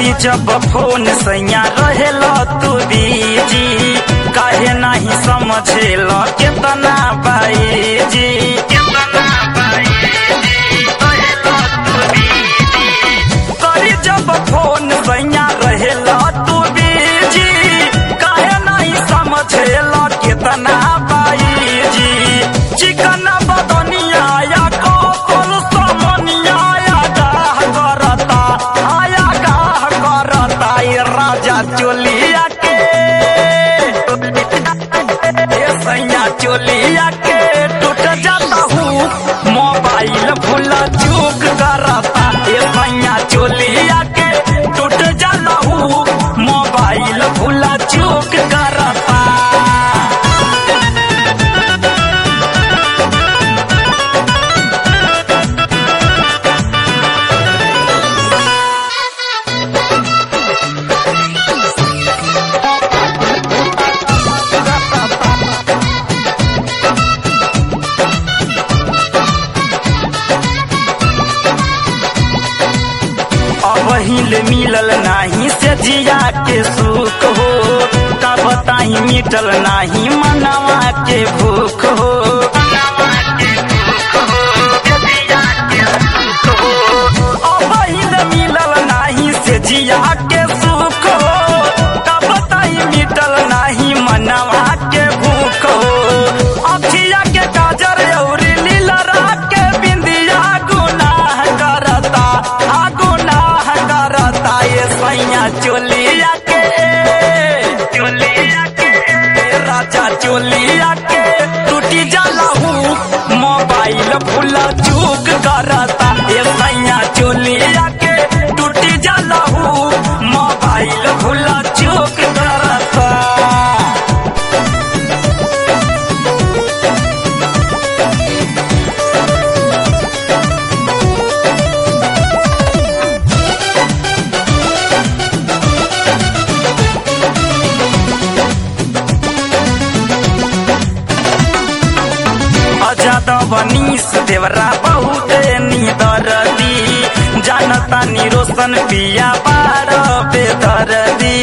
करी जब फोन सैया रहेल तू बीजी काहे नहीं समझेल केतना बाईजी केतना बाईजी रहेल तू बीजी करी जब फोन सैया रहेल तू बीजी काहे नहीं समझेल केतना बाईजी चिकन बदनिया या कोकुल समनिया या गाह करता आया गाह करता ये राजा चोलिया के ये सैया चोलिया के टूट जाता हूँ मोबाइल भूला चूक करता ये सैया चोलिया के टूट जाता हूँ मोबाइल भूला चूक करता अबहिल मिलल नाही से जिया के सुख हो का बताई मिटल नाही मनवा के भूख हो अबहिल मिलल नाही से जिया के सुख हो का बताई मिटल नाही मनवा के भूख हो अखिया के काजर औरी लीलरा के बिंदिया गुनाह करता आ गुनाह करता ये सैया चोलिया के चोलिया के राजा चोलिया के टूटी जाला हूँ मोबाइल भूला चूक करता ये सैया चोलिया के टूटी जाला हूँ मोबाइल भूला चूक करता अजादव नीस देवरा बहुत निदरदी जानता निरोशन पिया बार बेदरदी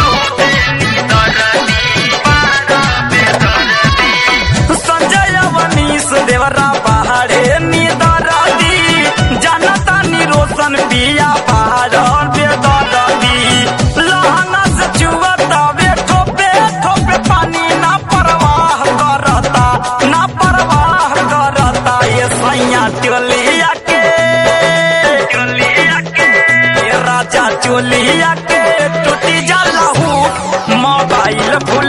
संजय वनीस देवरा पहाड़े निदरदी जानता निरोशन पिया बार बेदरदी लहंगा से चुवता वे ठोपे ठोपे पानी ना परवाह करता ना परवाह करता ये सैया चोलिया के चोलिया के ये राजा चोलिया के टूटी जाला हूँ मोबाइल भूल